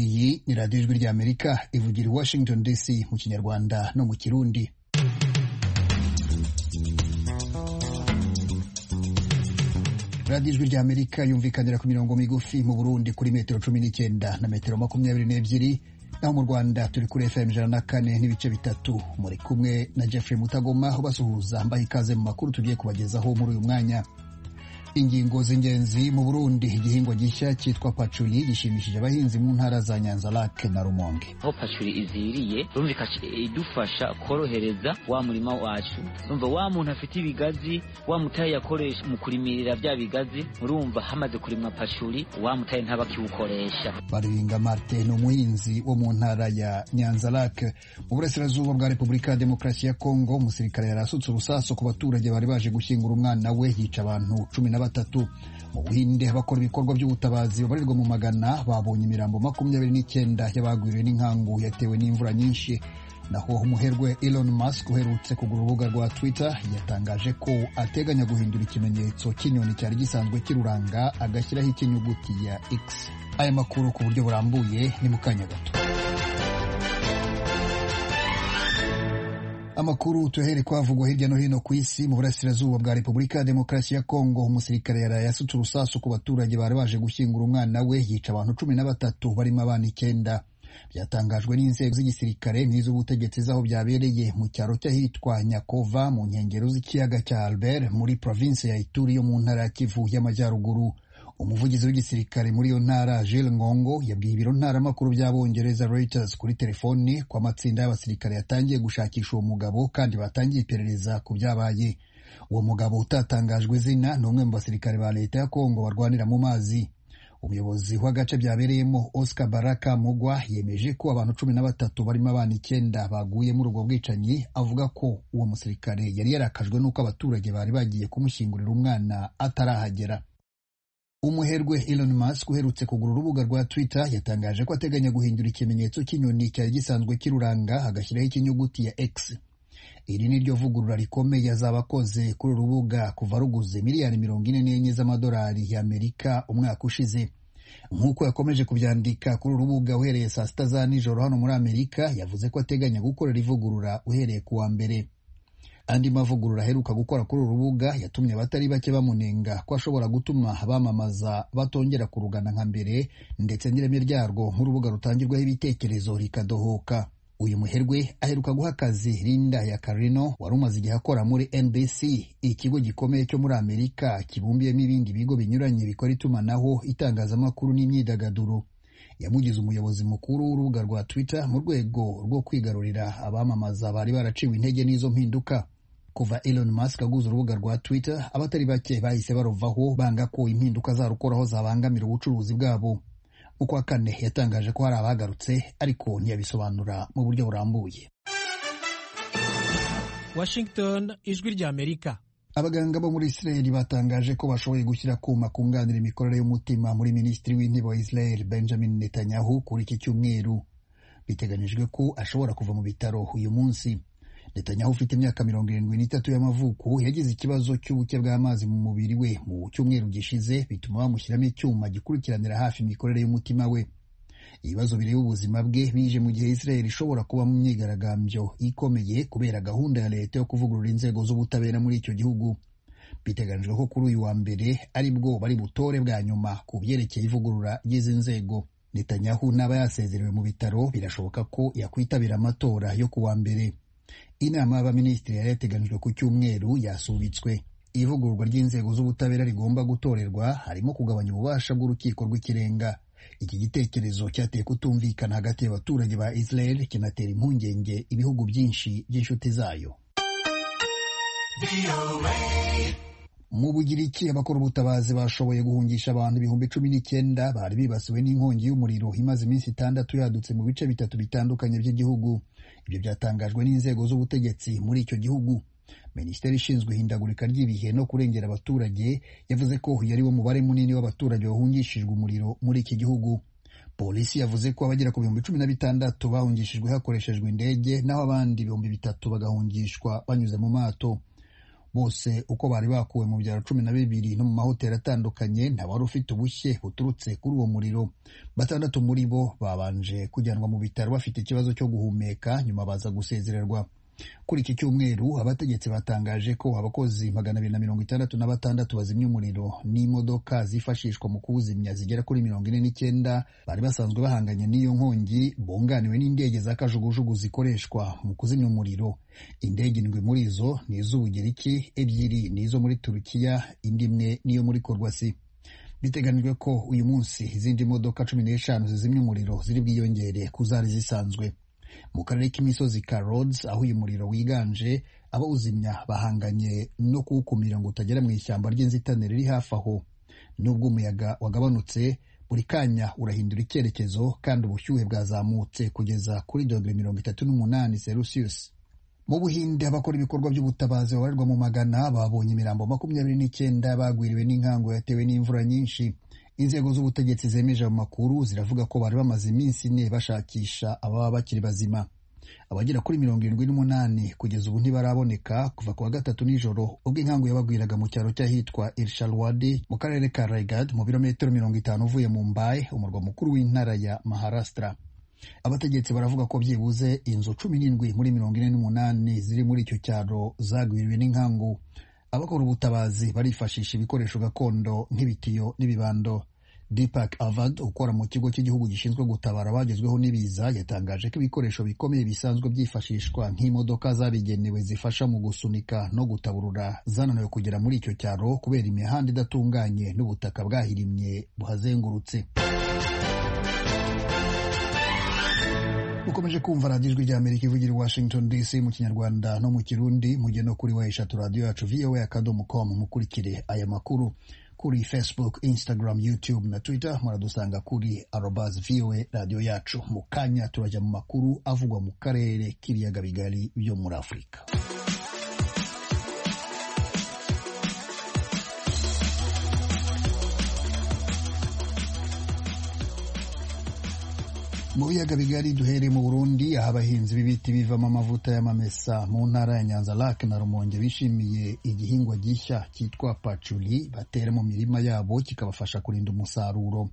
Iyi ni radiyo ijwi ry'Amerika ivugira i Washington DC mu kinyarwanda no mu kirundi radiyo ijwi ry'Amerika yumvikanira ku mirongo migufi mu Burundi kuri metero cumi n'icyenda na metero makumyabiri n'ebyiri naho mu Rwanda turi kuri FM ijana na kane n'ibice bitatu muri kumwe na Jeffrey Mutagoma ubasuhuza mbaha ikaze mu makuru tugiye kubagezaho muri uyu mwanya ingingo z'ingenzi mu Burundi igihingwa gishya cyitwa pacuri gishimishije abahinzi mu ntara za Nyanza Lake na Rumonge aho pacuri iziriye urumva idufasha korohereza wa murima wacu urumva wa muntu afite ibigazi wa mutaye yakoresha mu kurimirira bya bigazi urumva hamaze kurimwa pacuri wa mutaye ntabakiwukoresha Baringa Marte ni umuhinzi wo mu ntara ya Nyanza Lake mu burasirazuba bwa Repubulika ya Demokarasi ya Kongo umusirikare yarasutse urusaso ku baturage bari baje gushyingura umwana we yica abantu cumi na batatu mu Buhinde abakora ibikorwa by'ubutabazi babarirwa mu magana babonye imirambo makumyabiri n'icyenda y'abagwiriwe n'inkangu yatewe n'imvura nyinshi naho umuherwe Elon Musk uherutse kugura urubuga rwa Twitter yatangaje ko ateganya guhindura ikimenyetso cy'inyoni cyari gisanzwe kiruranga agashyiraho ikinyuguti ya X aya makuru ku buryo burambuye ni mu kanya gato amakuru tuhere kwavugwa hirya no hino ku isi mu burasirazuba bwa repubulika ya demokarasi ya kongo umusirikare yaraye asutse urusasu ku baturage bari baje gushyingura umwana we yica abantu cumi na batatu barimo abana icyenda byatangajwe n'inzego z'igisirikare n'iz'ubutegetsi z'aho byabereye mu cyaro cy'ahitwa nyakova mu nkengero z'ikiyaga cya albert muri provinsi ya ituri yo mu ntara ya kivu y'amajyaruguru umuvugizi w'igisirikare muri iyo ntara Jill Ngongo yabwiye ibiro ntaramakuru by'abongereza Reuters kuri telefoni ko amatsinda y'abasirikare yatangiye gushakisha uwo mugabo kandi batangiye iperereza ku byabaye uwo mugabo utatangajwe izina ni umwe mu basirikare ba leta ya Kongo barwanira mu mazi umuyobozi w'agace byabereyemo Oscar Baraka Mugwa yemeje ko abantu cumi na batatu barimo abana icyenda baguye muri ubwo bwicanyi avuga ko uwo musirikare yari yarakajwe n'uko abaturage bari bagiye kumushyingurira umwana atarahagera umuherwe Elon Musk uherutse kugura urubuga rwa Twitter yatangaje ko ateganya guhindura ikimenyetso cy'inyoni cyari gisanzwe kiruranga agashyiraho ikinyuguti ya X iri ni ryo vugurura rikomeye azaba akoze kuri uru rubuga kuva ruguze miliyari mirongo ine n'enye z'amadolari y'Amerika umwaka ushize nk'uko yakomeje kubyandika kuri uru rubuga uhereye saa sita za nijoro hano muri Amerika yavuze ko ateganya gukorera ivugurura uhereye ku wa mbere andi mavugurura aheruka gukora kuri uru rubuga yatumye abatari bake bamunenga ko ashobora gutuma abamamaza batongera kurugana nka mbere ndetse n'ireme ryarwo nk'urubuga rutangirwaho ibitekerezo rikadohoka uyu muherwe aheruka guha akazi Linda ya Carino wari umaze igihe akora muri NBC ikigo gikomeye cyo muri Amerika kibumbiyemo ibindi bigo binyuranye bikora itumanaho itangazamakuru n'imyidagaduro yamugize umuyobozi mukuru w'urubuga rwa Twitter mu rwego rwo kwigarurira abamamaza bari baraciwe intege n'izo mpinduka kuva Elon Musk aguze urubuga rwa Twitter abatari bake bahise baruvaho banga ko impinduka zarukoraho zabangamira ubucuruzi bwabo mu kwa kane yatangaje ko hari abagarutse ariko ntiyabisobanura mu buryo burambuye Washington ijwi ry'Amerika abaganga bo muri Israel batangaje ko bashoboye gushyira kuma kunganira imikorere y'umutima muri minisitiri w'intebe wa Israel Benjamin Netanyahu kuri iki cyumweru biteganyijwe ko ashobora kuva mu bitaro uyu munsi Netanyahu ufite imyaka mirongo irindwi n'itatu y'amavuko yagize ikibazo cy'ubuke bw'amazi mu mubiri we mu cyumweru gishize bituma bamushyiramo icyuma gikurikiranira hafi imikorere y'umutima we ibibazo bireba ubuzima bwe bije mu gihe Israel ishobora kuba mu myigaragambyo ikomeye kubera gahunda ya leta yo kuvugurura inzego z'ubutabera muri icyo gihugu biteganyijwe ko kuri uyu wa mbere aribwo bari butore bwa nyuma ku byerekeye ivugurura ry'izi nzego Netanyahu n'aba yasezerewe mu bitaro birashoboka ko yakwitabira amatora yo ku wa mbere inama y'abaminisitiri yari yateganijwe ku cyumweru yasubitswe ivugururwa ry'inzego z'ubutabera rigomba gutorerwa harimo kugabanya ububasha bw'urukiko rw'ikirenga iki gitekerezo cyateye kutumvikana hagati y'abaturage ba israel kinatera impungenge ibihugu byinshi by'inshuti zayo mu bugiriki abakora ubutabazi bashoboye guhungisha abantu ibihumbi cumi n'icyenda bari bibasiwe n'inkongi y'umuriro imaze iminsi itandatu yadutse mu bice bitatu bitandukanye by'igihugu ibyo byatangajwe n'inzego z'ubutegetsi muri icyo gihugu minisiteri ishinzwe ihindagurika ry'ibihe no kurengera abaturage yavuze ko uyu ari wo mubare munini w'abaturage bahungishijwe umuriro muri iki gihugu polisi yavuze ko abagera ku bihumbi cumi na bitandatu bahungishijwe hakoreshejwe indege naho abandi ibihumbi bitatu bagahungishwa banyuze mu mato bose uko bari bakuwe mu byaro cumi na bibiri no mu mahoteli atandukanye nta wari ufite ubushye buturutse kuri uwo muriro batandatu muri bo babanje kujyanwa mu bitaro bafite ikibazo cyo guhumeka nyuma baza gusezererwa kuri iki cyumweru abategetsi batangaje ko abakozi magana abiri na mirongo itandatu na batandatu bazimya umuriro n'imodoka zifashishwa mu kuwuzimya zigera kuri mirongo ine n'icyenda bari basanzwe bahanganye n'iyo nkongi bunganiwe n'indege za kajugujugu zikoreshwa mu kuzimya umuriro indege indwi muri zo ni iz'ubugiriki ebyiri ni izo muri turukiya indi imwe niyo muri korwasi biteganyijwe ko uyu munsi izindi modoka cumi n'eshanu zizimya umuriro ziri bwiyongere ku zari zisanzwe mu karere k'imisozi ka Rhodes aho uyu muriro wiganje abawuzimya bahanganye no kuwukumira ngo utagera mu ishyamba ry'inzitane riri hafi aho nubwo umuyaga wagabanutse buri kanya urahindura icyerekezo kandi ubushyuhe bwazamutse kugeza kuri dogere mirongo itatu n'umunani celsius mu buhinde abakora ibikorwa by'ubutabazi babarirwa mu magana babonye imirambo makumyabiri n'icyenda bagwiriwe n'inkangu yatewe n'imvura nyinshi inzego z'ubutegetsi zemeje ayo makuru ziravuga ko bari bamaze iminsi ine bashakisha ababa bakiri bazima abagera kuri mirongo irindwi n'umunani kugeza ubu ntibaraboneka kuva ku wa gatatu nijoro ubwo inkangu yabagwiraga mu cyaro cy'ahitwa Irshalwadi mu karere ka Raigad mu birometero mirongo itanu uvuye mu Mumbai umurwa mukuru w'intara ya Maharashtra abategetsi baravuga ko byibuze inzu cumi n'indwi muri mirongo ine n'umunani ziri muri icyo cyaro zagwiriwe n'inkangu abakora ubutabazi barifashisha ibikoresho gakondo nk'ibitiyo n'ibibando Deepak Avad ukora mu kigo cy'igihugu gishinzwe gutabara abagezweho n'ibiza yatangaje ko ibikoresho bikomeye bisanzwe byifashishwa nk'imodoka zabigenewe zifasha mu gusunika no gutaburura zananiwe kugera muri icyo cyaro kubera imihanda idatunganye n'ubutaka bwahirimye buhazengurutse ukomeje kumva radiyo ijwi ry'amerika ivugira i washington dc mu kinyarwanda no mu kirundi mujye no kuri wa eshatu radiyo yacu voa akadomo com mukurikire aya makuru kuri facebook instagram youtube na twitter muradusanga kuri arobas voa radiyo yacu mu kanya turajya mu makuru avugwa mu karere k'ibiyaga bigari byo muri afurika mu biyaga bigari duhereye mu burundi aho abahinzi b'ibiti bivamo amavuta y'amamesa mu ntara ya nyanza lac na rumonge bishimiye igihingwa gishya cyitwa paculi batera mu mirima yabo kikabafasha kurinda umusaruro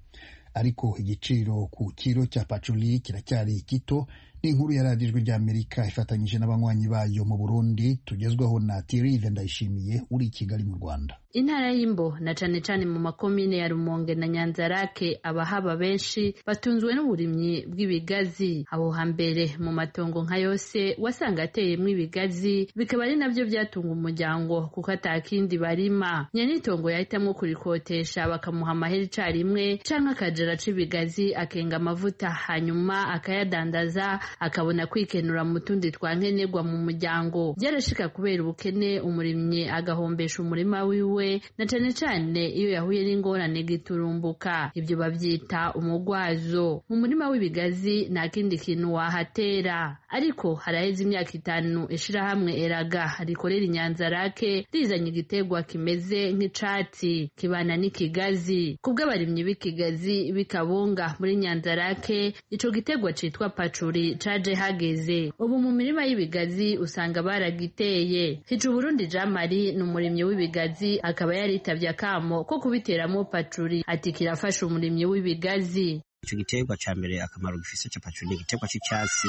ariko igiciro ku kiro cya paculi kiracyari gito n'inkuru yaradijwe ry'amerika ifatanyije n'abanywanyi bayo mu burundi tugezweho na tirive ndayishimiye uri i kigali mu rwanda intara y'imbo na cane cane mu makomine ya rumonge na nyanzarake abahaba benshi batunzwe n'uburimyi bw'ibigazi aho hambere mu matongo nka yose wasanga ateyemwo ibigazi bikaba ari navyo byatunga umuryango kuko atakindi barima nyanitongo yahitamwo kurikotesha bakamuha amahera icarimwe canke akajara c'ibigazi akenga amavuta hanyuma akayadandaza akabona kwikenura mu tundi twankenerwa mu muryango byarashika kubera ubukene umurimyi agahombesha umurima wiwe na cane cane iyo yahuye n'ingorane giturumbuka ibyo babyita umugwazo mu murima w'ibigazi nta kindi kintu wahatera ariko haraheze imyaka itanu ishirahamwe eraga rikorera inyanza rake rizanye igiterwa kimeze nk'icatsi kibana n'ikigazi kubw'abarimyi b'ikigazi b'ikabunga muri nyanza rake ico giterwa citwa pacuri caje hageze ubu mu mirima y'ibigazi usanga baragiteye hica uburundi jean marie ni umurimyi w'ibigazi akaba yaritavye akamo ko kubiteramo pacuri ati kirafasha umurimyi w'ibigazi ico giterwa ca mbere akamaro gifise ca pacuri ni igiterwa c'icatsi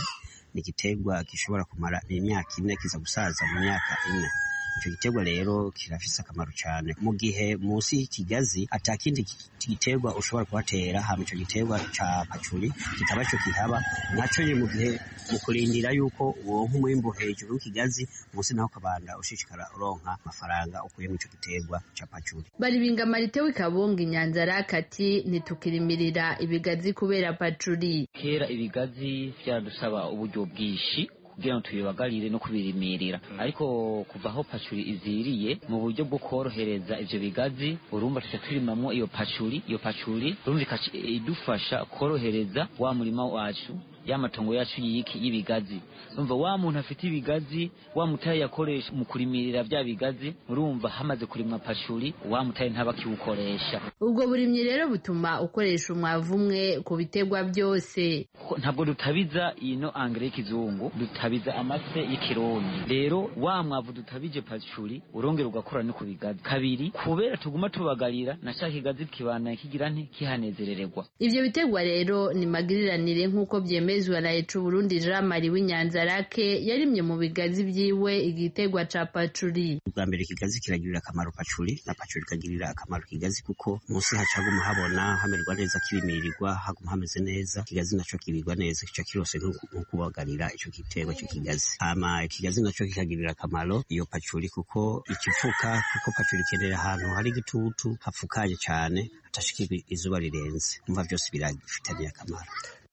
ni igiterwa gishobora kumara imyaka ine kiza gusaza mu myaka ine ico giterwa rero kirafise akamaro cane mu gihe munsi y'ikigazi atakindi giterwa ushobora kuhatera hama ico giterwa ca pacuri kitaba co kihaba naco nyene mu gihe mu kurindira yuko uronka umwimbu hejuru w'ikigazi munsi naho ukabanda ushishikara uronka amafaranga ukuye mu ico giterwa ca pacuri baribinga marite w'ikabunga inyanza rakati ntitukirimirira ibigazi kubera pacuri kera ibigazi vyaradusaba uburyo bwinshi kugira ngo tubibagarire no kubirimirira ariko kuva aho pacuri iziriye mu buryo bwo korohereza ivyo bigazi urumva tuca turimamwo iyo pacuri iyo pacuri urumva idufasha korohereza wa murima wacu y'amatongo yacu yiki y'ibigazi urumva wa muntu afite ibigazi wa mutaye yakoresha mu kurimirira bya bigazi urumva hamaze kurimwa pashuri wa mutaye ntabakiwukoresha ubwo burimyi rero butuma ukoresha umwavu umwe ku biterwa byose Ko- ntabwo dutabiza ino angere y'ikizungu dutabiza amase y'ikirundi rero wa mwavu dutabije pashuri urongera ugakora no ku bigazi kabiri kubera tuguma tubagarira nashaka ikigazi kibana kigira nti kihanezerererwa Ivyo biterwa rero ni magiriranire nk'uko vyemezwa na Ecu Burundi Jean Marie w'Inyanzarake yarimye mu bigazi vyiwe igiterwa ca pacuri. Ubwa mbere ikigazi kiragirira akamaro pacuri na pacuri ikagirira akamaro ikigazi kuko munsi haca haguma habona hamererwa neza kibimirirwa haguma hameze neza ikigazi naco kibirwa neza kica kirose nk'uku- nk'ukubagarira ico giterwa c'ikigazi hama ikigazi naco kikagirira akamaro iyo pacuri kuko ikifuka kuko pacuri ikenera ahantu hari igitutu hapfukaye cane hatashikirwa izuba rirenze umva vyose birafitaniye akamaro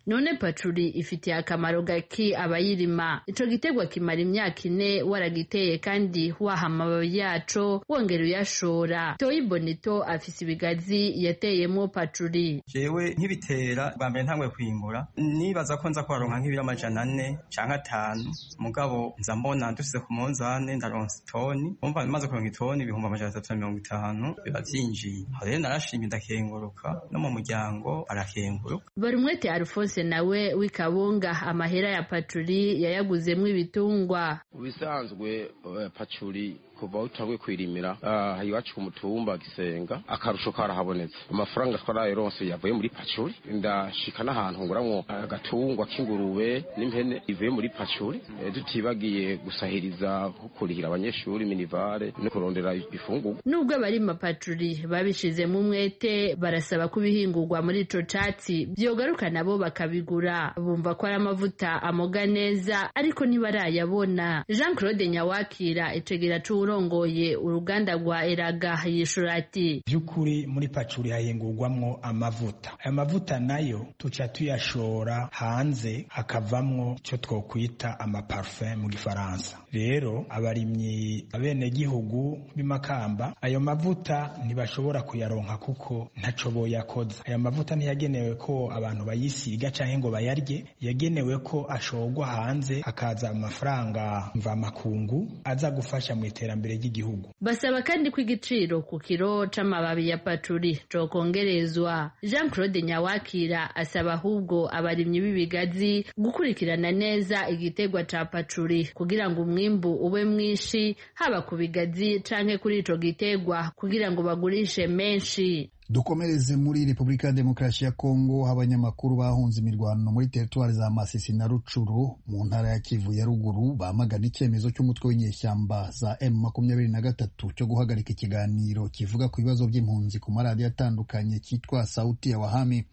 None pacuri ifitiye akamaro gaki abayirima. Ico giterwa kimara imyaka ine waragiteye kandi waha amababi yaco wongera uyashora. Toyi Bonito afise ibigazi yateyemwo pacuri. jewe nkibitera bwa mbere ntangwe kwimbura nibaza ko nza kuharonka nk'ibiro amajana ane canke atanu mugabo nza mbona ndusize ku munzane ndaronsa itoni umva maze kuronka itoni ibihumbi amajana atatu na mirongo itanu biba vyinjiye aho rero narashimye ndakenguruka no mu muryango arakenguruka Barumwete Alphonse nawe w'ikabunga amahera ya pacuri yayaguzemwo ibitungwa. ubisanzwe eh, pacuri kuva aho twabwe kwirimira ah, iwacu ku mutumba gisenga akarusho karahabonetse amafaranga twarayironse yavuye muri pacuri ndashika n'ahantu nguramwo agatungwa k'ingurube n'impene ivuye muri pacuri Eh, tutibagiye gusahiriza nko kurihira abanyeshuri minivare no kurondera ifungurwa Nubwo abarima pacuri babishizemo umwete barasaba ko ibihingurwa muri ico catsi vyogaruka nabo bakabigura bumva ko ari amavuta amoga neza ariko ntibarayabona Jean Claude Nyawakira icegera c'uwurongoye uruganda rwa Eraga yishura ati by'ukuri muri pacuri hahingurwamwo amavuta aya mavuta nayo tuca tuyashora hanze hakavamwo icyo twokwita amaparufe mu gifaransa rero abarimyi abenegihugu b'imakamba ayo mavuta ntibashobora kuyaronka kuko ntaco boyakoza aya mavuta ntiyagenewe ko abantu bayisiga canke ngo bayarye yagenewe ko ashorwa hanze hakaza amafaranga mvamakungu aza gufasha mu iterambere ry'igihugu basaba kandi ko igiciro ku kiro c'amababi ya pacuri cokongerezwa Jean Claude Nyawakira asaba ahubwo abarimyi b'ibigazi gukurikirana neza igiterwa ca pacuri kugira ngo umwimbu ube mwinshi haba ku bigazi canke kuri ico giterwa kugira ngo bagurishe menshi dukomereze muri repubulika ya demokarasi ya kongo aho abanyamakuru bahunze imirwano muri teritwari za masisi na rucuru mu ntara ya kivu ya ruguru bamagana icyemezo cy'umutwe w'inyeshyamba za m makumyabiri na gatatu cyo guhagarika ikiganiro kivuga ku bibazo by'impunzi ku maradiyo atandukanye cyitwa sauti ya wahami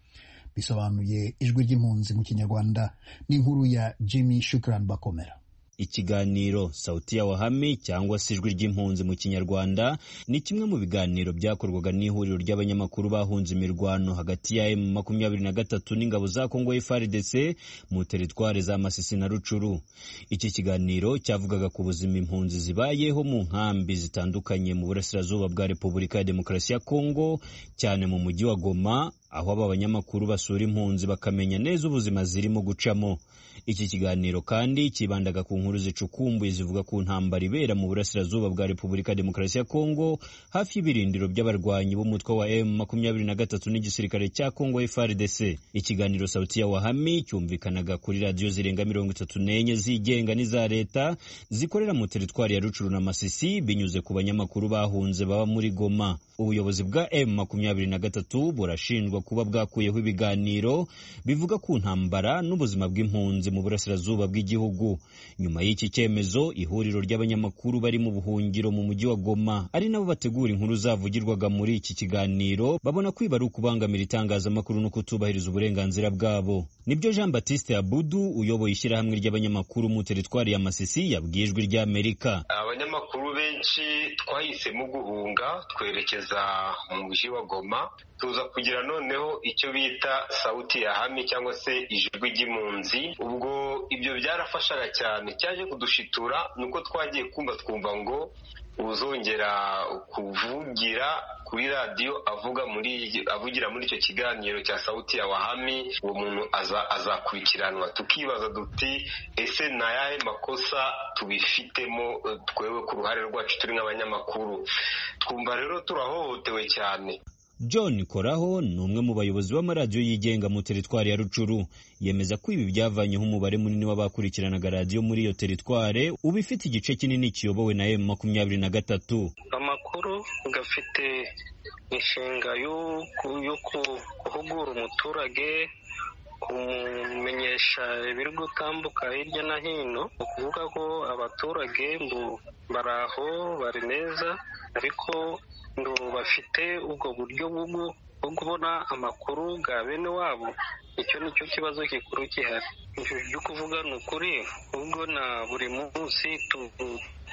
bisobanuye ijwi ry'impunzi mu kinyarwanda n'inkuru ya jimmy shukran bakomera Ikiganiro Sauti ya Wahame cyangwa se ijwi ry'impunzi mu Kinyarwanda ni kimwe mu biganiro byakorwaga n'ihuriro ry'abanyamakuru bahunze imirwano hagati ya M23 n'ingabo za Kongo FARDC mu teritware za Masisi na Rucuru. Iki kiganiro cyavugaga ku buzima impunzi zibayeho mu nkambi zitandukanye mu burasirazuba bwa Repubulika ya Demokarasi ya Kongo cyane mu mujyi wa Goma aho aba banyamakuru basura impunzi bakamenya neza ubuzima zirimo gucamo. Iki kiganiro kandi kibandaga ku nkuru zicukumbuye zivuga ku ntambara ibera mu burasirazuba bwa Repubulika ya Demokarasi ya Kongo hafi y'ibirindiro by'abarwanyi b'umutwe wa M23 n'igisirikare cya Kongo FARDC. Ikiganiro Sauti ya Wahami cyumvikanaga kuri radiyo zirenga mirongo itatu n'enye zigenga n'iza leta zikorera mu teritwari ya Rucuru na Masisi binyuze ku banyamakuru bahunze baba muri Goma. Ubuyobozi bwa M23 burashinjwa kuba bwakuyeho ibiganiro bivuga ku ntambara n'ubuzima bw'impunzi mu burasirazuba bw'igihugu. Nyuma y'iki cyemezo, ihuriro ry'abanyamakuru bari mu buhungiro mu mujyi wa Goma ari nabo bategura inkuru zavugirwaga muri iki kiganiro, babona kwiba ari ukubangamira itangazamakuru no kutubahiriza uburenganzira bwabo. Nibyo Jean Baptiste Abudu uyoboye ishyirahamwe ry'abanyamakuru mu teritwari ya Masisi yabwiye ijwi ry'Amerika. abanyamakuru benshi twahisemo guhunga twerekeza mu mujyi wa goma tuza kugira noneho icyo bita sauti ya hame cyangwa se ijwi ry'impunzi ubwo ibyo byarafashaga cyane cyaje kudushitura nuko twagiye kumva twumva ngo uzongera kuvugira kuri radiyo avuga muri avugira muri icyo kiganiro cya sawuti ya wahami uwo muntu azakurikiranwa tukibaza duti ese ni ayahe makosa tubifitemo twewe ku ruhare rwacu turi nk'abanyamakuru twumva rero turahohotewe cyane john koraho ni umwe mu bayobozi b'amaradiyo yigenga mu teritwari ya rucuru yemeza ko ibi byavanyeho umubare munini w'abakurikiranaga radiyo muri iyo teritware uba ifite igice kinini kiyobowe na emu makumyabiri na gatatu amakuru gafite inshinga yo guhugura umuturage kumenyesha ibiri gutambuka hirya no hino ni ukuvuga ko abaturage ngo baraho bari neza ariko ngo bafite ubwo buryo bwo kubona amakuru bwa bene wabo icyo ni cyo kibazo gikuru gihari ibyo kuvuga ni ukuri ubwo na buri munsi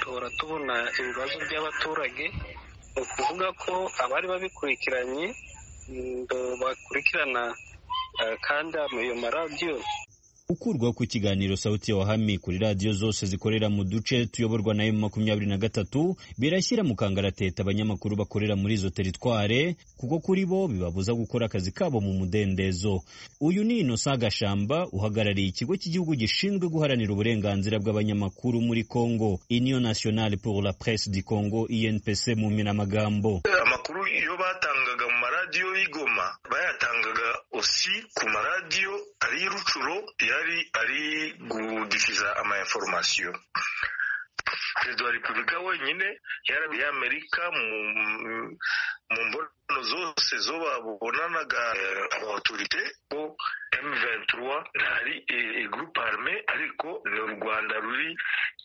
duhora tubona ibibazo by'abaturage ni ukuvuga ko abari babikurikiranye bakurikirana kandi ayo maradiyo ukurwaho ku kiganiro sauti ya wahami kuri radiyo zose zikorera mu duce tuyoborwa na emu makumyabiri na gatatu birashyira mu kangarateta abanyamakuru bakorera muri izo teritware kuko kuri bo bibabuza gukora akazi kabo mu mudendezo uyu ni inosa gashamba uhagarariye ikigo cy'igihugu gishinzwe guharanira uburenganzira bw'abanyamakuru muri congo union nationale pour la presse du congo inpc mu minamagambo amakuru iyo batangaga mu maradiyo y'igoma bayatangaga osi ku maradiyo ari rucuro yari ari gudikiza ama informasiyo perezida wa repubulika wenyine yari amerika mu mbonano zose zo babonanaga abatorite ko M23 ntari groupe arme ariko ni u rwanda ruri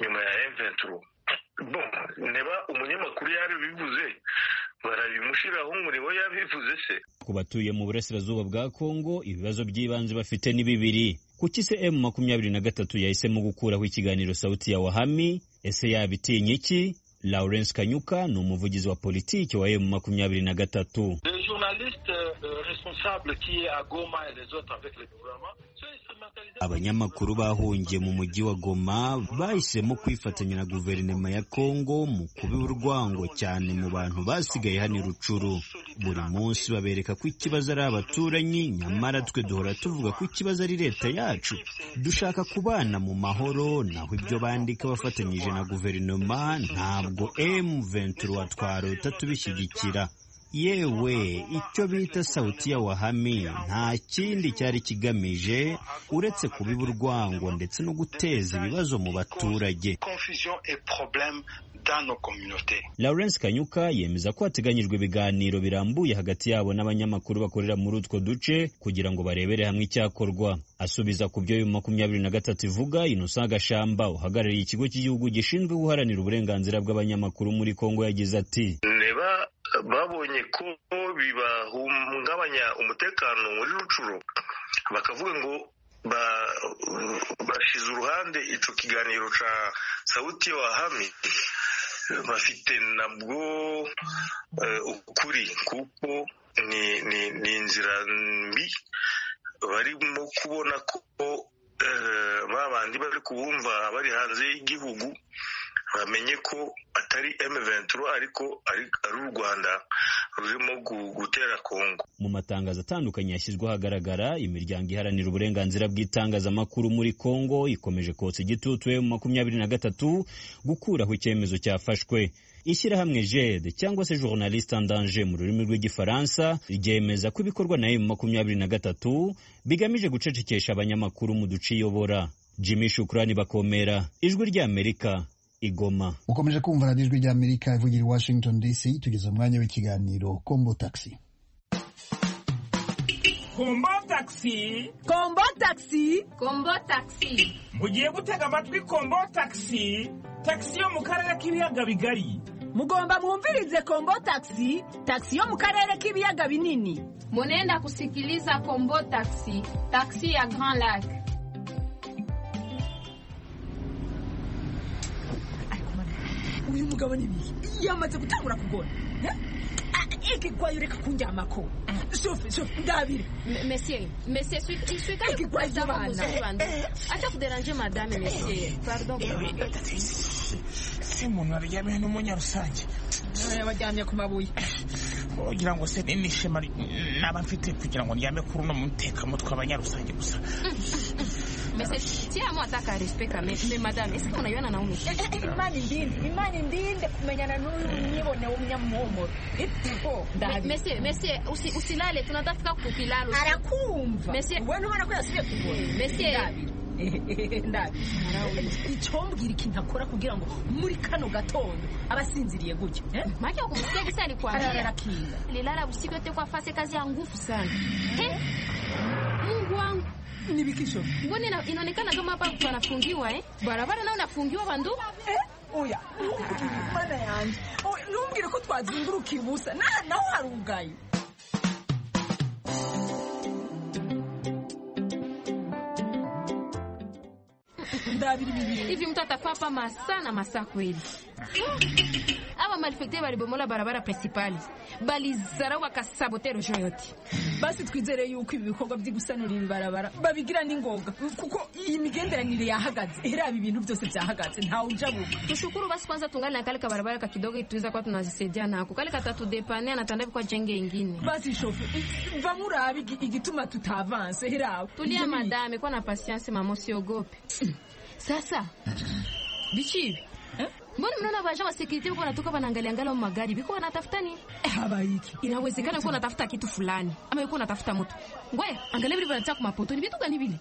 nyuma ya M23 bon neba umunyamakuru yarabivuze barabimushyiraho umuriro yabivuze se ku batuye mu burasirazuba bwa kongo ibibazo by'ibanze bafite ni bibiri kuki se emu makumyabiri na gatatu yahisemo gukuraho ikiganiro sawuti ya wahami ese yabitinya iki lawrence kanyuka ni umuvugizi wa politiki wa emu makumyabiri na gatatu abanyamakuru bahungiye mu mujyi wa goma bahisemo kwifatanya na guverinoma ya kongo mu kuba urwango cyane mu bantu basigaye hano i rucuru buri munsi babereka ko ikibazo ari abaturanyi nyamara twe duhora tuvuga ko ikibazo ari leta yacu dushaka kubana mu mahoro naho ibyo bandika bafatanyije na guverinoma ntabwo M23 twarota tubishyigikira yewe icyo bita sawuti ya wahami nta kindi cyari kigamije uretse kubiba urwango ndetse no guteza ibibazo mu baturage lawrence kanyuka yemeza ko hateganyijwe ibiganiro birambuye hagati yabo n'abanyamakuru bakorera muri utwo duce kugira ngo barebere hamwe icyakorwa asubiza ku byo makumyabiri na gatatu ivuga inosa gashamba uhagarariye ikigo cy'igihugu gishinzwe guharanira uburenganzira bw'abanyamakuru muri kongo yagize ati babonye ko bibahungabanya umutekano muri rucuro bakavuga ngo bashize uruhande icyo kiganiro cya sawuti wahami bafite nabwo ukuri kuko ni inzira mbi barimo kubona ko babandi bari kubumva bari hanze y'igihugu bamenye ko atari M23 ariko ari u Rwanda rurimo gutera Kongo mu matangazo atandukanye yashyizwe ahagaragara imiryango iharanira uburenganzira bw'itangazamakuru muri Kongo ikomeje kotsa igitutu mu makumyabiri na gatatu gukuraho icyemezo cyafashwe ishyirahamwe jed cyangwa se journaliste en danger mu rurimi rw'igifaransa ryemeza ko ibikorwa na M makumyabiri na gatatu bigamije gucecekesha abanyamakuru mu duce iyobora Jimmy Shukrani bakomera ijwi ry'Amerika igoma ukomeje kumva radiyo ijwi ry'amerika ivugira i washington dc tugeze umwanya w'ikiganiro kombo taxi kombo taxi kombo taxi kombo taxi mugiye gutega amatwi kombo taxi taxi yo mu karere k'ibiyaga bigari mugomba mwumvirize kombo taxi taxi yo mu karere k'ibiyaga binini munenda kusikiliza kombo taxi taxi ya grand lac uyu mugabo n'ibiki yamaze gutangura kugora ikigwayo reka kunjyamako shofe shofe ndabire mesiye mesiye switari ikigwayo ry'abana aca kuderanje madame mesiye pardon se umuntu waryamiye n'umunya rusange yabajyanye ku mabuye ugira ngo se ni ishema naba mfite kugira ngo ndyame kuri uno mutekamutwe abanyarusange gusa Mais c'est si amo ataka respect kame mais madame est-ce qu'on ayana na umu imana indinde imana indinde kumenyana n'uyu mwibone w'umunyamuhumuro itipo Monsieur, monsieur, usi- usilale tunataka kukilalo. arakumva Monsieur. wewe ntubona ko yasubiye kubona Monsieur, ndabi ndabi icombwira ikintu akora kugira ngo muri kano gatondo abasinziriye gutya maana ukumsikia kisa Arara alikwambia kinga. nilala usiku yote kwa fasi kazi ya nguvu sana. Eh? Mungu wangu. Nibikisho. Mbona ina- inaonekana kama hapa mtu anafungiwa eh? Barabara nao nafungiwa bandu. oya mana yanjye Oh, ntumbwire ko twazinguruka ibusa Na- naho hari ubwayo ndabiri bibiri Hivi mtu atakaa hapa masaa na masaa kweli. Aba malfekte balibomola barabara principal. Balizarau wakasabote rojo yote. basi twizere yuko ibi bikorwa byo gusanura ibibarabara babigira n'ingoga kuko iyi migenderanire yahagaze iriya ibintu byose byahagaze ntawe uja bugu Tushukuru basi kwanza tungali na kale kabarabara kakidogo tuweza kwa tunazisaidia nako. Kale katatudepania na tanda kwa jenge ingine. basi shofu bamurabe igi- igituma tutavanse iriya Tulia madame, kuwa na patience mama, usiogope. Sasa bichi hivi mbona mnaona waja wa security huko wanatoka wanaangalia angalia magari biko wanatafuta nini? habaiki Inawezekana uko unatafuta kitu fulani ama uko unatafuta mtu. Ngoya angalia vile wanataka kumapoto ni vitu gani vile?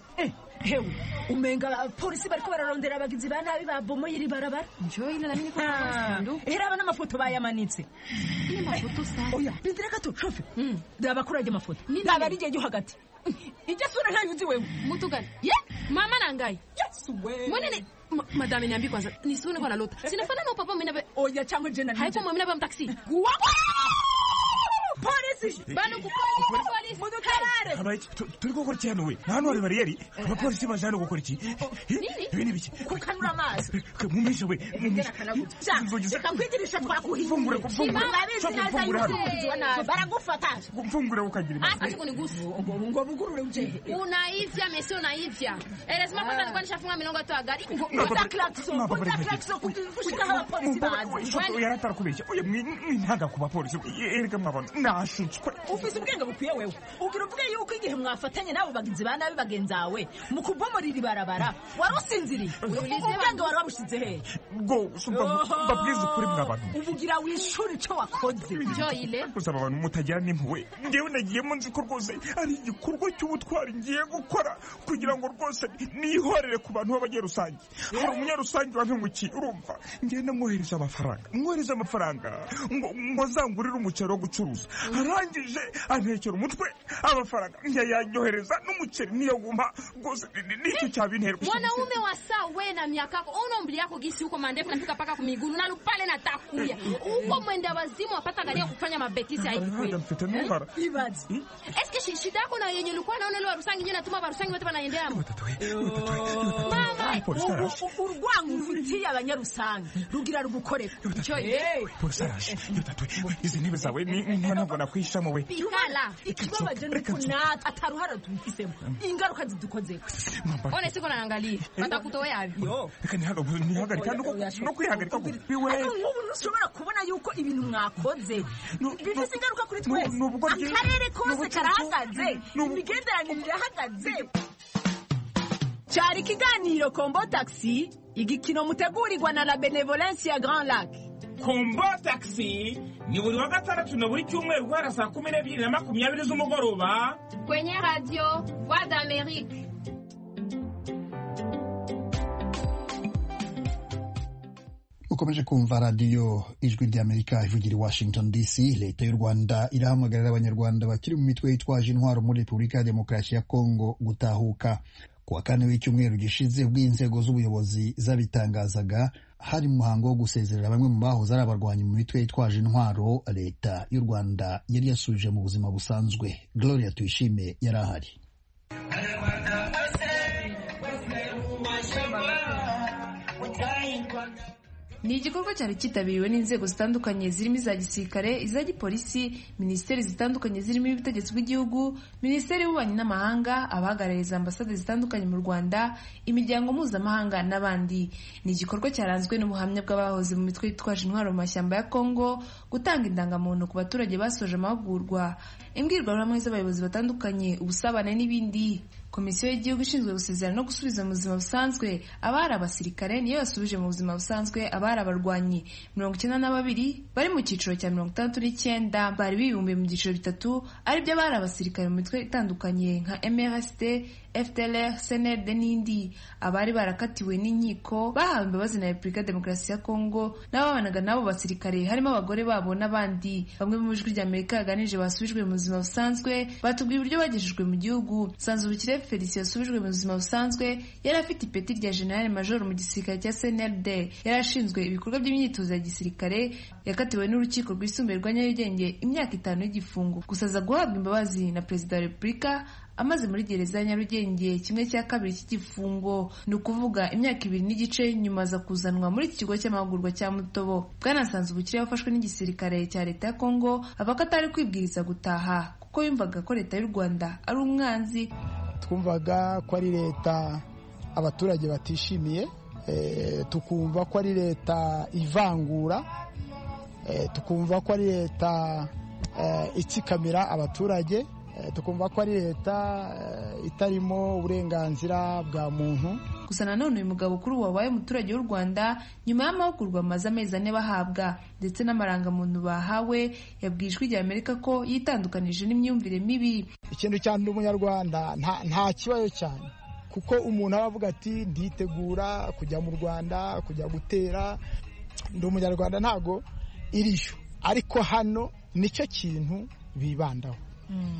hewe umenga abapolisi bariko bararondera abagizi ba nabi babomoye iri barabara njoye na nini ko iriya n'amafoto bayamanitse ni mafoto sana oya bindira gato shofe ndaba kuri ajya amafoto ndaba ari igihe cyo hagati ijya sura ntayo uzi wewe mtu gani ye mama nangaye yesu wewe Mbona ni ma- madame niambi kwanza nisione kwa nalota. Sinafanana na papa mimi na oya chango jena haiko mimi na mtaxi. polisi Bano kupolisi polisi. mudukarare abaiki tu- turi gukora iki hano we nta hano hari bariyeri abapolisi baje hano gukora iki ibi ni biki kukanura amaso mumisha we mumisha reka kwigirisha Fungura, twakuhinduye fungura. murabizi Shaka neza fungura hano. y'umukunzi wa nabi baragufata mfungure ukagira Hasa siku nigusi. ngo bugurure uje Unaivya mesi unaivya. Elezima kwanza nilikuwa nishafunga milongo tu ya gari. Punta klaxon, punta klaxon gushika aho abapolisi bazi. yarakubeshya oya mwintanga ku bapolisi erega mwabantu nashutswe ufise ubwenge bukwiye wewe ugira uvuge yuko igihe mwafatanye n'abo bagenzi ba nabi bagenzawe mu kubomorira ibarabara wari usinziriye ubwenge wari wabushize hehe rwose mba- mbabwize ukuri mwabantu ubugira wishura ico wakoze Joyile. gusaba abantu mutajyana impuhwe ngewe nagiyemo nzi ko rwose ari igikorwa cy'ubutwari ngiye gukora kugira ngo rwose nihorere ku bantu b'abanyarusange hari umunyarusange wampemukiye urumva ngewe namwohereza amafaranga mwohereza amafaranga ngo ngo azangurire umuceri wo gucuruza arangije antekera umutwe amafaranga ntiyayanyohereza n'umuceri niyo guma rwose ni- ni- nicyo cyabintera Mwanaume wa saa we na miaka yako una umri yako gisi huko mandefu nafika paka kumiguru na lupale na takuya huko mwenda wazimu wapata gari ya kufanya mabetisi ya hivi kweli. mfite n'umara ibaze Eske shi- shida yako na yenye ulikuwa naona leo rusangi nyinyi natuma barusangi wote wanaendea Mama Polisi araje. Ubu- ubu urwango ufitiye abanyarusange rugira rugukorera Hey, polisi araje yotatwe izi ntebe zawe ni nta ntabwo nakwishamo we Bikala. ikibabaje nuko natwe ataruhara tubifisemo ingaruka zidukozeho One siko naangalia. Batakutoa hivi. reka ntihagarike ntihagarike no ku- no kwihagarika gupi we ariko nk'ubu ntushobora kubona yuko ibintu mwakoze bifite ingaruka kuri twese ni ubwo byi- akarere kose n'ubucucu, karahagaze imigenderanire irahagaze cyari ikiganiro kombo taxi igikino mutegurirwa na la benevolence ya grand lac kombo taxi ni buri wa gatandatu na buri cyumweru guhera saa kumi n'ebyiri na makumyabiri z'umugoroba Kwenye radio Voix d'Amérique. ukomeje kumva radiyo ijwi ry'amerika ivugira i washington dc leta y'u rwanda irahamagarira abanyarwanda bakiri mu mitwe yitwaje intwaro muri repubulika ya demokarasi ya kongo gutahuka ku wa kane w'icyumweru gishize ubwo inzego z'ubuyobozi zabitangazaga hari mu muhango wo gusezerera bamwe mu bahoze ari abarwanyi mu mitwe yitwaje intwaro leta y'u rwanda yari yasubije mu buzima busanzwe gloria tuyishime yari ahari ni igikorwa cyari cyitabiriwe n'inzego zitandukanye zirimo iza gisirikare iza gipolisi minisiteri zitandukanye zirimo iy'ubutegetsi bw'igihugu minisiteri y'ububanyi n'amahanga abahagarariza ambasade zitandukanye mu rwanda imiryango mpuzamahanga n'abandi ni igikorwa cyaranzwe n'ubuhamya bw'abahoze mu mitwe yitwaje intwaro mu mashyamba ya kongo gutanga indangamuntu ku baturage basoje amahugurwa imbwirwaruhame z'abayobozi batandukanye ubusabane n'ibindi komisiyo y'igihugu ishinzwe gusezerana no gusubiza mu buzima busanzwe abari abasirikare niyo yasubije mu buzima busanzwe abari abarwanyi mirongo icyenda na babiri bari mu cyiciro cya mirongo itandatu n'icyenda bari bibumbiye mu byiciro bitatu aribyo abari abasirikare mu mitwe itandukanye nka mrst FDLR, SNED n'indi abari barakatiwe n'inkiko bahawe imbabazi na Repubulika Demokarasi ya Kongo n'ababanaga n'abo basirikare harimo abagore babo n'abandi bamwe mu ijwi rya Amerika yaganije basubijwe mu buzima busanzwe batubwiye uburyo bagejejwe mu gihugu Sanzubukire Felicien yasubijwe mu buzima busanzwe yari afite ipeti rya General Major mu gisirikare cya CNLD yari ashinzwe ibikorwa by'imyitozo ya gisirikare yakatiwe n'urukiko rwisumbuye rwa Nyarugenge imyaka itanu y'igifungo gusa aza guhabwa imbabazi na Perezida wa Repubulika amaze muri gereza ya Nyarugenge kimwe cya kabiri cy'igifungo ni ukuvuga imyaka ibiri n'igice nyuma aza kuzanwa muri iki kigo cy'amahugurwa cya Mutobo bwanasanze ubukire wafashwe n'igisirikare cya leta ya Kongo avuga ko atari kwibwiriza gutaha kuko yumvaga ko leta y'u Rwanda ari umwanzi twumvaga ko ari leta abaturage batishimiye tukumva ko ari leta ivangura tukumva ko ari leta itsikamira abaturage tukumva ko ari leta itarimo uburenganzira bwa muntu gusa nanone uyu mugabo kuri ubu wabaye umuturage w'u rwanda nyuma y'amahugurwa amaze amezi ane bahabwa ndetse n'amarangamuntu bahawe yabwiye ijwi rya amerika ko yitandukanije n'imyumvire mibi ikintu cya ndi umunyarwanda nta kibazo cyane kuko umuntu aba avuga ati nditegura kujya mu rwanda kujya gutera ndi umunyarwanda ntago iriyo ariko hano nicyo kintu bibandaho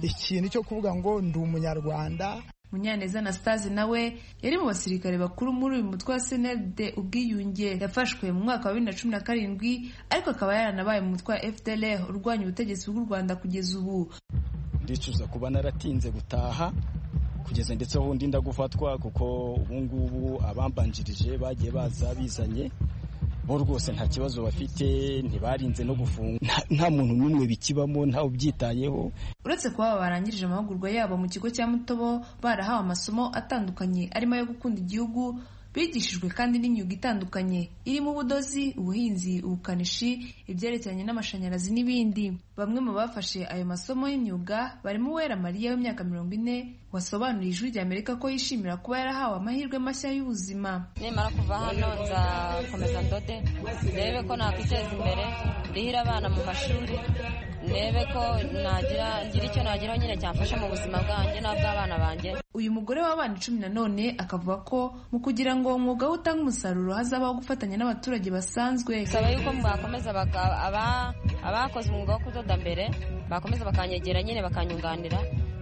ikintu cyo kuvuga ngo ndi umunyarwanda munyaneza anastase nawe yari mu basirikare bakuru muri uyu mutwe wa cnld ubwiyunge yafashwe mu mwaka wa bibiri na cumi na karindwi ariko akaba yaranabaye mu mutwe wa fdlr urwanya ubutegetsi bw'u rwanda kugeza ubu ndicuza kuba naratinze gutaha kugeza ndetse ubundi ndagufatwa kuko ubu ngubu abambanjirije bagiye baza bizanye bo rwose nta kibazo bafite ntibarinze no gufunga nta muntu n'umwe bikibamo ntawe ubyitayeho uretse kuba aba barangirije amahugurwa yabo mu kigo cya mutobo barahawe amasomo atandukanye arimo ayo gukunda igihugu bigishijwe kandi n'imyuga itandukanye irimo ubudozi ubuhinzi ubukanishi ibyerekeranye n'amashanyarazi n'ibindi bamwe mu bafashe ayo masomo y'imyuga barimo uwera mariya w'imyaka mirongo ine wasobanuriye ijwi rya amerika ko yishimira kuba yarahawe amahirwe mashya y'ubuzima nimara kuva hano nzakomeza ndode ndebe ko nakwiteza imbere ndihira abana mu mashuri ndebe ko nagira ngira icyo nageraho nyine cyamfasha mu buzima bwanjye n'ubw'abana banjye uyu mugore w'abana icumi na none akavuga ko mu kugira ngo umwuga we utange umusaruro hazabaho gufatanya n'abaturage basanzwe bisaba yuko mwakomeza abakoze umwuga wo kudoda mbere bakomeza bakanyegera nyine bakanyunganira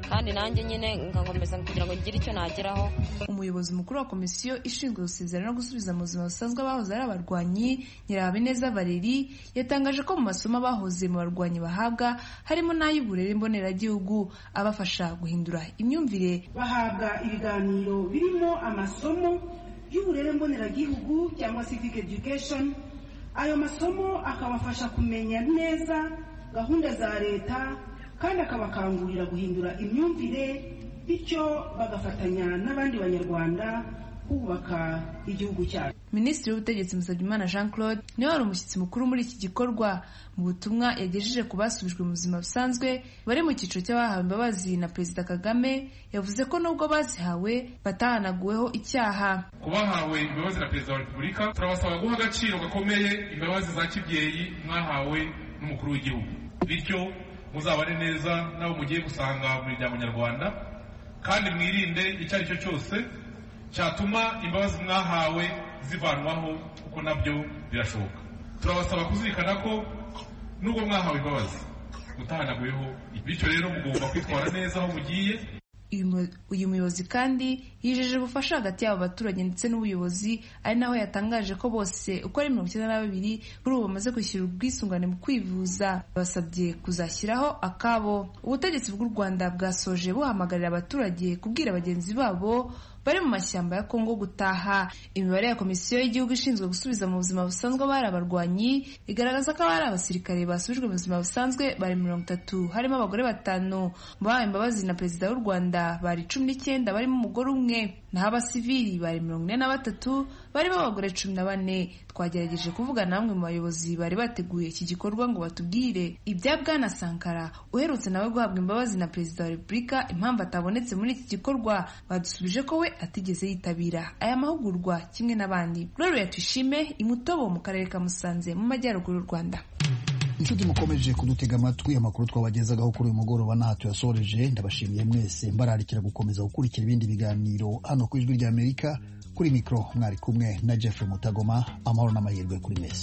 kandi nanjye nyine ngakomeza kugira ngo ngire icyo nageraho umuyobozi mukuru wa komisiyo ishinzwe gusezera no gusubiza mu buzima busanzwe abahoze ari abarwanyi nyirahabineza valeri yatangaje ko mu masomo abahoze mu barwanyi bahabwa harimo n'ay'uburere mboneragihugu abafasha guhindura imyumvire bahabwa ibiganiro birimo amasomo y'uburere mboneragihugu cyangwa civic education ayo masomo akabafasha kumenya neza gahunda za leta kandi akabakangurira guhindura imyumvire bityo bagafatanya n'abandi banyarwanda kubaka igihugu cyacu minisitiri w'ubutegetsi musabyimana jean claude niwe wari umushyitsi mukuru muri iki gikorwa mu butumwa yagejeje ku basubijwe mu buzima busanzwe bari mu cyiciro cy'abahawe imbabazi na perezida kagame yavuze ko nubwo bazihawe batahanaguweho icyaha ku bahawe imbabazi na perezida wa repubulika turabasaba guha agaciro gakomeye imbabazi za kibyeyi mwahawe n'umukuru w'igihugu bityo muzabane neza n'abo mugiye gusanga mu miryango nyarwanda kandi mwirinde icyo ari cyo cyose cyatuma imbabazi mwahawe zivanwaho kuko nabyo birashoboka turabasaba kuzirikana ko nubwo mwahawe imbabazi gutahanaguyeho bityo rero mugomba kwitwara neza aho mugiye uyu muyobozi kandi yijeje ubufasha hagati y'abo baturage ndetse n'ubuyobozi ari naho yatangaje ko bose uko ari mirongo icyenda na babiri kuri ubu bamaze kwishyura ubwisungane mu kwivuza basabye kuzashyiraho akabo ubutegetsi bw'u rwanda bwasoje buhamagarira abaturage kubwira bagenzi babo bari mu mashyamba ya Kongo gutaha imibare ya komisiyo y'igihugu ishinzwe gusubiza mu buzima busanzwe abari abarwanyi igaragaza ko abari abasirikare basubijwe mu buzima busanzwe bari mirongo itatu harimo abagore batanu bahawe imbabazi na perezida w'u rwanda bari cumi n'icyenda barimo umugore umwe naho abasivili bari mirongo ine na batatu barimo abagore cumi na bane twagerageje kuvugana bamwe mu bayobozi bari bateguye iki gikorwa ngo batubwire ibya bwana sankara uherutse nawe guhabwa imbabazi na perezida wa repubulika impamvu atabonetse muri iki gikorwa badusubije ko we atigeze yitabira aya mahugurwa kimwe n'abandi rero tuyishime imutobo mu karere ka musanze mu majyaruguru y'u rwanda inshuti mukomeje kudutega amatwi amakuru twabagezaho kuri uyu mugoroba ntaho tuyasoreje ndabashimiye mwese mbararikira gukomeza gukurikira ibindi biganiro hano ku ijwi ry'amerika kuri mikoro mwari kumwe na jeffrey mutagoma amahoro n'amahirwe kuri mwese